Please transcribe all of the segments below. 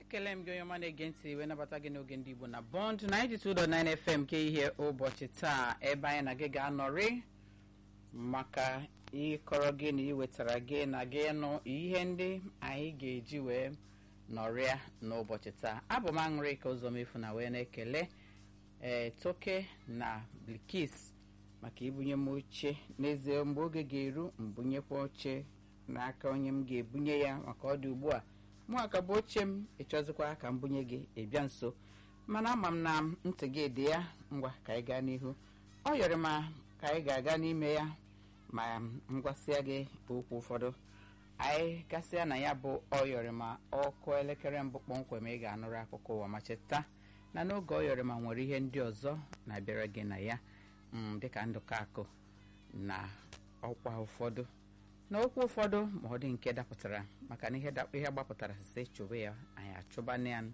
ekele m gị onye ọma na-ege ntị wee nabata gị n'oge ndị igbo na bond 92.9 fm ke ihe ụbọchị taa ebe anyị na gị ga-anọrị maka ịkọrọ gị na iwetara gị na gị nụ ihe ndị anyị ga-eji wee nọrịa n'ụbọchị taa abụ m aṅụrị ka ụzọ mefu na wee na-ekele ee toke na blikis maka ibunye m oche n'ezie mgbe oge ga-eru mbunyekwa oche n'aka onye m ga-ebunye ya maka ọ dị ugbu a mụ aka bụ oche m ịchọzikwa ka m bunye gị ịbịa nso mana ama m na ntị gị dị ya ngwa ka anyị gaa n'ihu ọ yọrọ ma ka anyị ga-aga n'ime ya ma m gwasịa gị okwu ụfọdụ anyị gasịa na ya bụ ọyọrịma ọkụ elekere mbụ kpọmkwem ị ga-anụrụ akụkọ ụwa ma cheta na n'oge ọyọrịma nwere ihe ndị ọzọ na-abịara gị na ya dịka ndụkọ akụ na ọkwa ụfọdụ n'okwu ụfọdụ ma ọ dị nke dapụtara maka na ihe gbapụtara site chụba ya anyị achụbana ya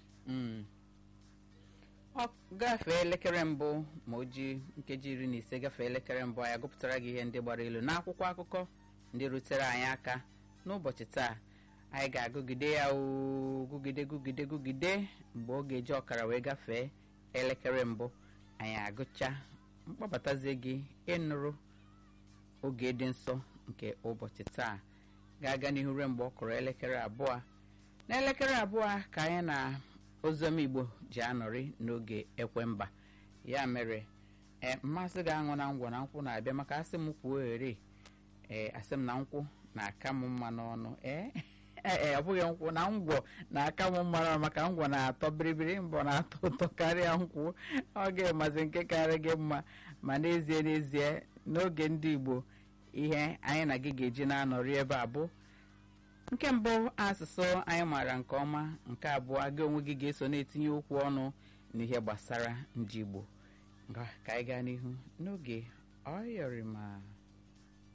ọ gafee elekere mbụ ma o ji nkeji iri na ise gafee elekere mbụ anyị gụpụtara gị ihe ndị gbara ilu n'akwụkwọ akụkọ ndị rutere anyị aka n'ụbọchị taa anyị ga-agụgide ya gụgide gụgide gụgide mgbe ọ ga-eji ọkara wee gafee elekere mbụ anyị agụcha mkpọbatazie gị ịnụrụ oge dị nsọ nke ụbọchị taa ga-aga n'ihu ruo mgbe ọ kụrụ elekere abụọ n'elekere abụọ ka anyị na oziọma igbo ji anọrị n'oge ekwemba ya mere ee mmasị ga-aṅụ na ngwọ na nkwụ na-abịa maka asị m kwuo ere ee asị m na nkwụ na-aka m mma n'ọnụ ee ee ọ bụghị nkwụ na ngwọ na-aka m mma maka ngwọ na-atọ biribiri mbọ na-atọ ụtọ karịa nkwụ ọ ga-emazi nke karịa gị mma ma n'ezie n'ezie n'oge ndị igbo ihe anyị na gị ga-eji na-anọrị ebe a bụ nke mbụ asụsụ anyị maara nke ọma nke abụọ gị onwe gị ga-eso na-etinye okwu ọnụ n'ihe gbasara ndị igbo ka anyị gaa n'ihu n'oge ọyọrịma